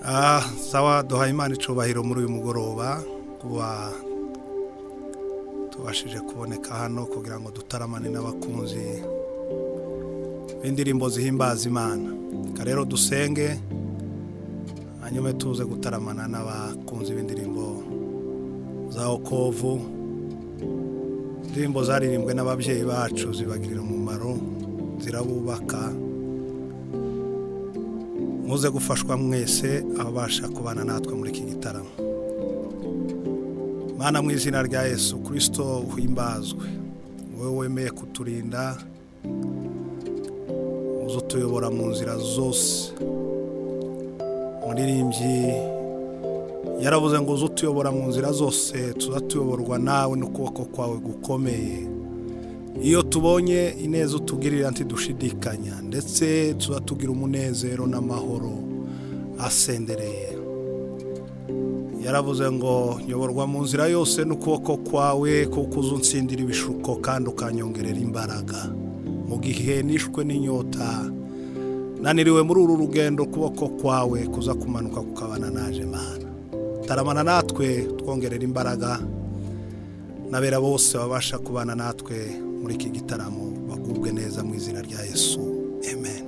Ah, sawa duhaye imana icubahiro muri uyu mugoroba kuba tubashije kuboneka hano kugira ngo dutaramane n'abakunzi b'indirimbo zihimbaza imana reka rero dusenge hanyuma tuze gutaramana n'abakunzi b'indirimbo za okovu indirimbo zaririmbwe n'ababyeyi bacu zibagirira umumaro zirabubaka muze gufashwa mwese ababasha kubana natwe muri iki gitaramo mana mu izina rya yesu kirisito uhimbazwe wowe wemeye kuturinda uze utuyobora mu nzira zose muririmbyi yaravuze ngo uze utuyobora mu nzira zose tuza tuyoborwa nawe n'ukuboko kwawe gukomeye iyo tubonye ineza utugirira ntidushidikanya ndetse tuba tugira umunezero n'amahoro asendereye yaravuze ngo nyoborwa mu nzira yose n'ukuboko kwawe kuko uza unsindira ibishuko kandi ukanyongerera imbaraga mu gihe nishwe n'inyota naniriwe muri uru rugendo ukuboko kwawe kuza kumanuka kukabana naje mana taramana natwe twongerera imbaraga n'abera bose babasha kubana natwe muri iki gitaramo bagubwe neza mu izina rya yesu amen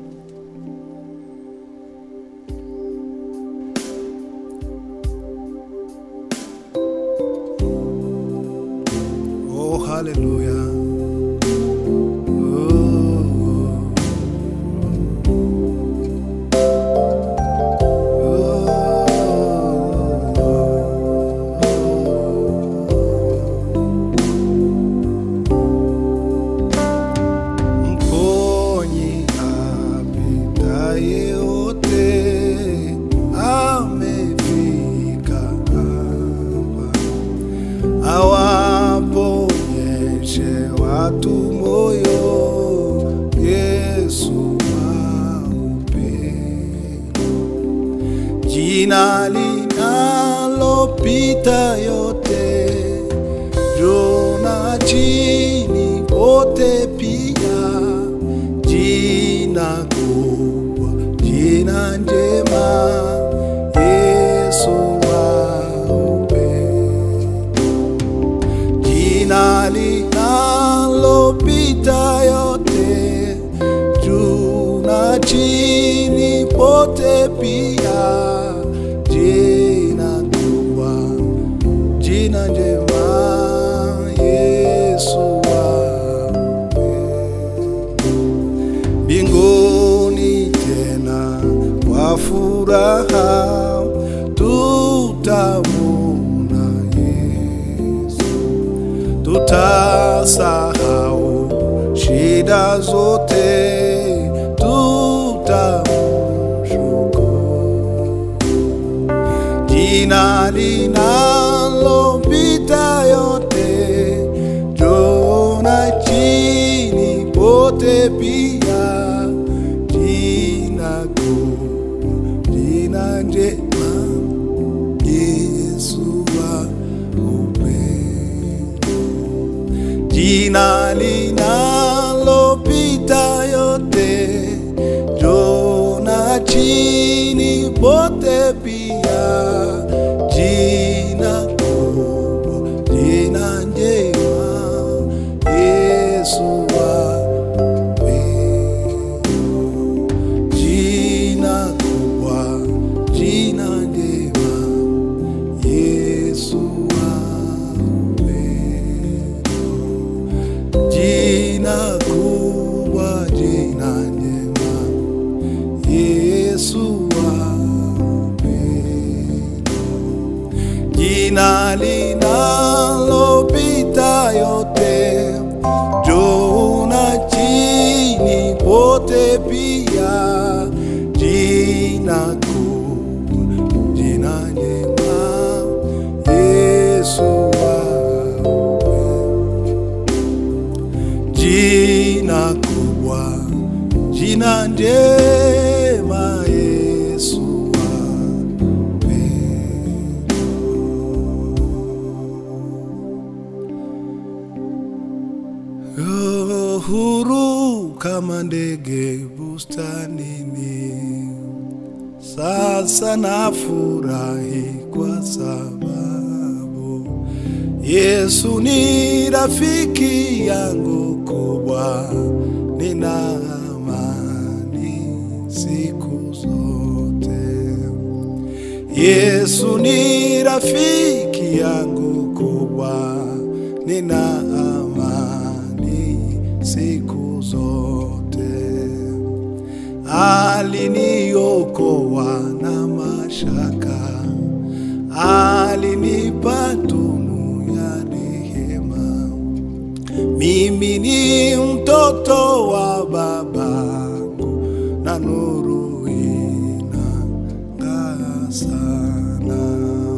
oh haleluya Mponyi apitaye yote amefika hapa, awaponyeshe watu moyo, Yesu wa upendo, jina linalopita yote juu na chini pote pia, jina kubwa, jina njema, Yesu wa upendo, jina linalopita yote, juu na chini pote pia, jina kubwa jina njema Yesu wape mbinguni tena kwa furaha tutamuna Yesu, tutasahau shida zote tutamshukuru jina linalopita yote, juu na chini pote pia, jina kuu, jina njema, Yesu wa upendo, jina linalopita yote, juu na chini pote pia, jina kubwa, jina njema, Yesu wa upendo, jina kubwa, jina njema, Yesu wa upendo, jina kubwa, jina njema, Yesu wa upendo, jina linalopita yote, juu na chini pote pia, jina kubwa, jina njema, Yesu wa upendo, jina kubwa, jina njema, Yesu wa upendo. Huru kama ndege bustanini, sasa nafurahi kwa sababu Yesu ni rafiki yangu kubwa, nina amani siku zote. Yesu ni rafiki yangu kubwa, nina amani siku zote. Aliniokoa na mashaka, alinipa tunu ya rehema. Mimi ni mtoto wa babangu na nuru inang'aa sana.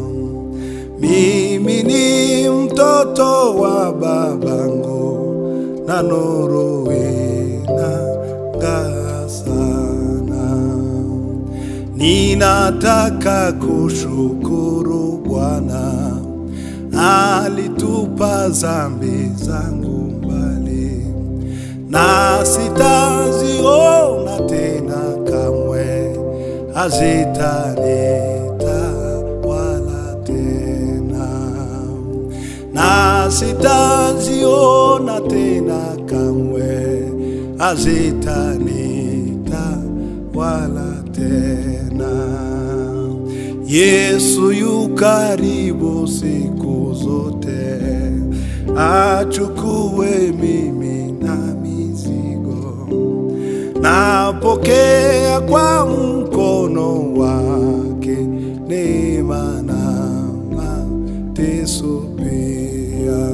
Mimi ni mtoto wa babangu na nuru inang'aa sana. Ninataka kushukuru Bwana, alitupa zambi zangu mbali, na sitaziona tena kamwe, hazitanita wala tena, na sitaziona tena kamwe, hazitanita wala tena. Yesu yu karibu siku zote, achukue mimi na mizigo, napokea kwa mkono wake neema na mateso pia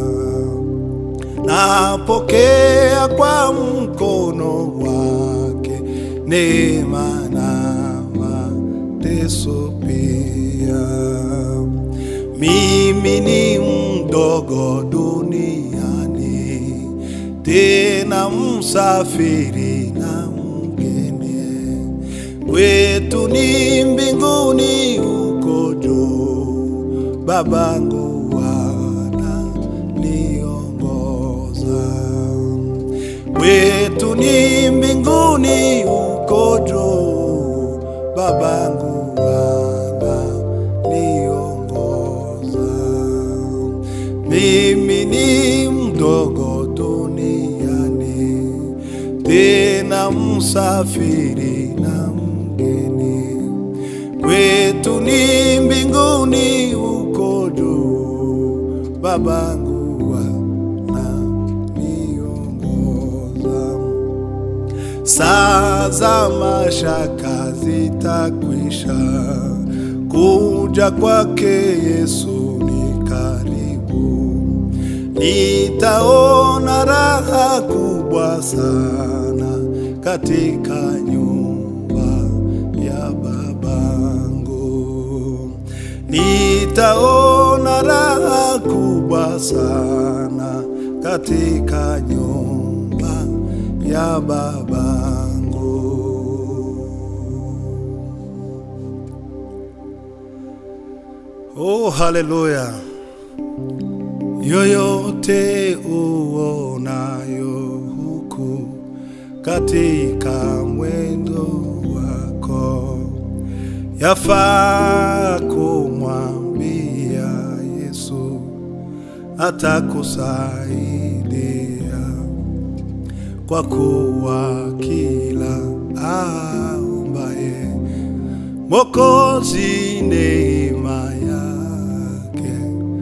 napokea kwa mkono wake neema na mateso pia. Mimi ni mdogo duniani, tena msafiri na mgeni, kwetu ni mbinguni huko juu, babangu ananiongoza kwetu ni mbinguni huko juu, babangu ananiongoza. Mimi ni mdogo duniani, tena msafiri na mgeni, kwetu ni mbinguni huko juu, babangu ananiongoza. Saa za mashaka zitakwisha, kuja kwake Yesu ni karibu. Nitaona raha kubwa sana katika nyumba ya babangu. Nitaona raha kubwa sana katika nyumba ya babangu. Oh, haleluya! Yoyote uonayo huku katika mwendo wako, yafaa kumwambia Yesu, atakusaidia kwa kuwa kila aombaye Mwokozi neema yake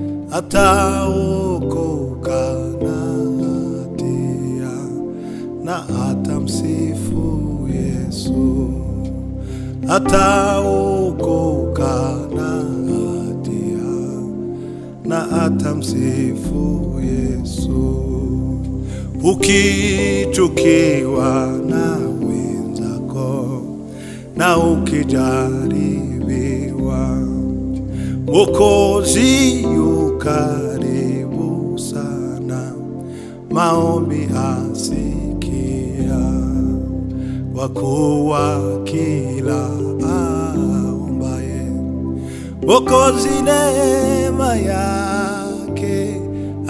ataokoka na hatia na atamsifu Yesu, ataokoka na hatia na atamsifu Yesu. Ukichukiwa na wenzako na ukijaribiwa, Mwokozi yu karibu sana, maombi asikia, kwa kuwa kila aombaye Mwokozi neema yake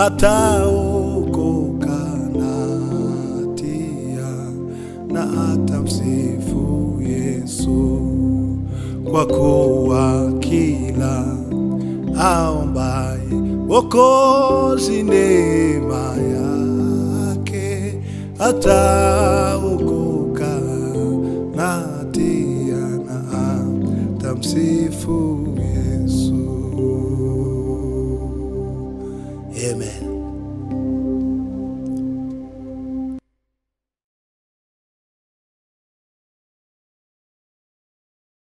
ataokoka na hatia na atamsifu Yesu. kwa kuwa kila aombaye wokozi neema yake ataokoka na hatia na atamsifu